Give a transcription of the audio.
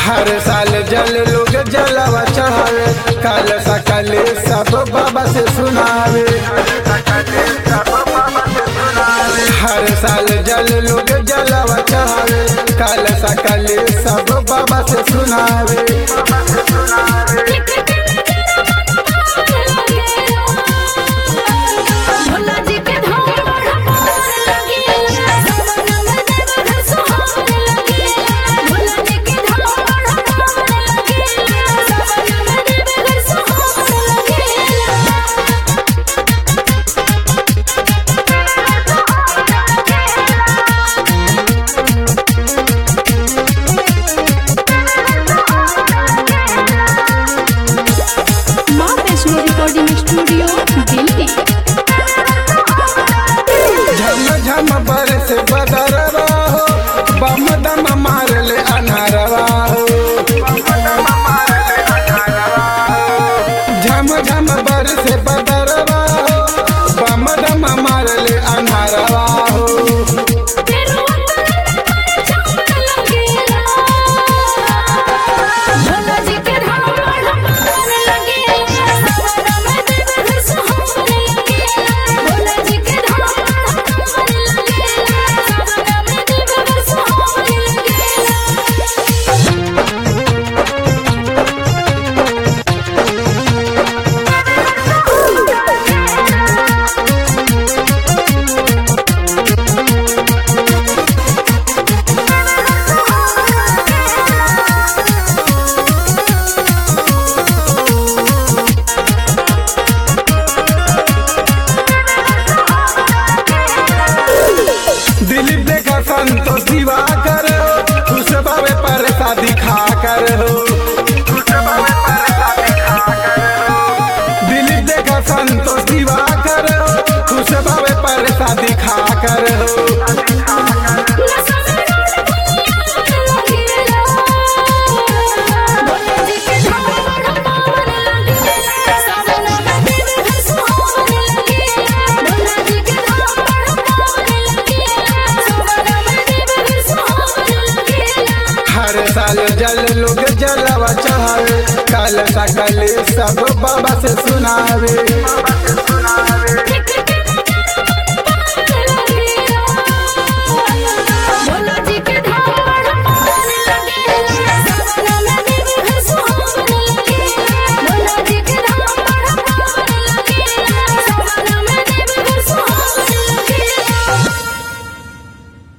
हर साल जल लोग जलवा चढ़ावे काल सकल सब बाबा से सुनावे हर साल जल लोग जलवा चढ़ावे काल सकल सब बाबा से सुनावे भोला जी के धाम बड़ा पावन लगेला सावन में देवघर सुहावन लगेला भोला जी के धाम बड़ा पावन लगेला सावन में देवघर सुहावन माँ वैष्णो रिकॉर्डिंग स्टूडियो दिल्ली झम झम बरस बदरवा हो बम दम मारले अनहरवा हो झम झम बरस बदरवा हो बम दम मारले अनहरवा हो तेरुआ चावल लगेला भोला जी के धाम बड़ा पावन लगेला सावन में देवघर सुहावन लगेला भोला जी के धाम बड़ा पावन लगेला सावन में देवघर सुहावन दिलीप देखा संतोष दिवा कर खुश बाबे पर शादी खा कर हो दिलीप देखा संतोष दिवा कर खुश बाबे पर शादी खा कर हो हर साल जल लोग जलवा चढ़ावे काल सकल सब बाबा से सुनावे